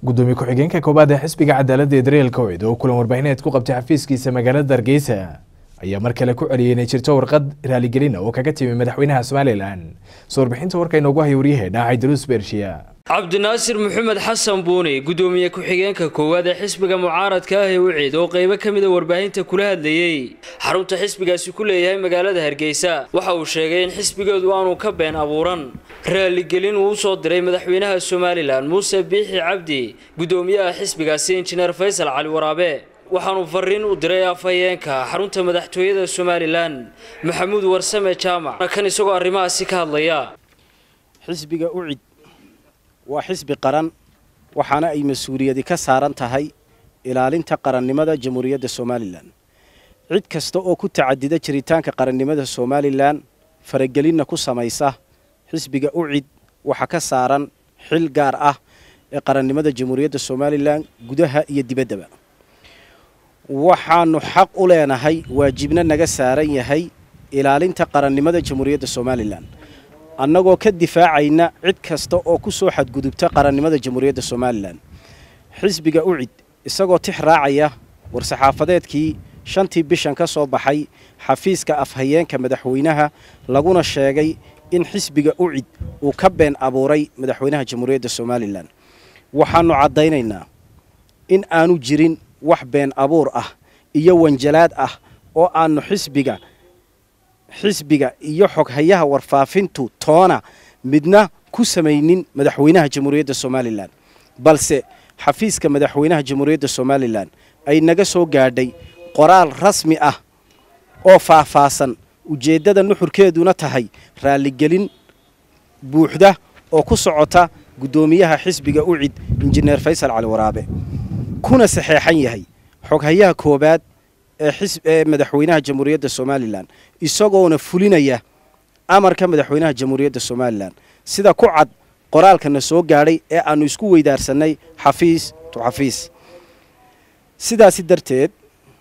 gudoomiye ku-xigeenka koowaad ee xisbiga cadaaladda ee daryeel kowcid oo kulan warbaahineed ku qabtay xafiiskiisa magaalada hargeysa ayaa mar kale ku celiyey inay jirto warqad raaligelin oo kaga timi madaxweynaha somalilan soo warbixinta warka inoogu haya waryahe dhaacay daruus bershiya cabdinaasir maxamed xasan buuni gudoomiye ku-xigeenka koowaad ee xisbiga mucaaradka ah ee wiciid oo qaybo ka mida warbaahinta kula hadlayey xarunta xisbigaasi ku leeyahay magaalada hargeysa waxa uu sheegay in xisbigeedu aanu ka been abuuran raaligelin uu usoo diray madaxweynaha somalilan muuse biixi cabdi gudoomiyaha xisbigaasi injineer faysal cali waraabe waxaanu fariin u diray afhayeenka xarunta madaxtooyada somalilan maxamuud warsame jaamac kan isagoo arrimahaasi ka hadlaya xisbiga ucid waa xisbi qaran waxaana ay mas-uuliyadi ka saaran tahay ilaalinta qarannimada jamhuuriyadda somalilan cid kasta oo ku tacadida jiritaanka qarannimada somalilan faragelinna ku samaysa xisbiga ucid waxaa ka saaran xil gaar ah ee qarannimada jamhuuriyadda somalilan gudaha iyo dibaddaba waxaanu xaq u leenahay waajibna naga saaran yahay ilaalinta qarannimada jamhuuriyadda somalilan annagoo ka difaacayna cid kasta oo ku soo xadgudubta qarannimada jamhuuriyadda somalilan xisbiga ucid isagoo tix raacaya war-saxaafadeedkii shantii bishan ka soo baxay xafiiska afhayeenka madaxweynaha laguna sheegay in xisbiga ucid uu ka been abuuray madaxweynaha jamhuuriyadda somalilan waxaannu caddaynaynaa in aanu jirin wax been abuur ah iyo wanjalaad ah oo aanu xisbiga xisbiga iyo xoghayaha warfaafintu toona midna ku samaynin madaxweynaha jamhuuriyadda somalilan balse xafiiska madaxweynaha jamhuuriyadda somalilan ay naga soo gaadhay qoraal rasmi ah oo faahfaahsan ujeeddada nuxurkeeduna tahay raaligelin buuxda oo ku socota guddoomiyaha xisbiga ucid injineer faysal cali waraabe kuna saxeexan yahay xoghayaha koowaad ee madaxweynaha jamhuuriyadda somalilan isagoona fulinaya amarka madaxweynaha jamhuuriyadda somalilan sida ku cad qoraalkana soo gaadhay ee aanu isku weydaarsanay xafiis tu xafiis sidaasi darteed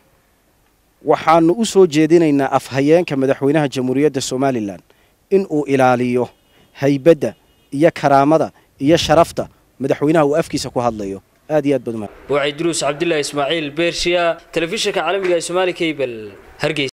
waxaanu u soo jeedinaynaa afhayeenka madaxweynaha jamhuuriyadda somalilan in uu ilaaliyo haybadda iyo karaamada iyo sharafta madaxweynaha uu afkiisa ku hadlayo aad iyo aad baad waa cidruus cabdilaahi ismaaciil beershiya telefishinka caalamiga ee somaali cable hargeysa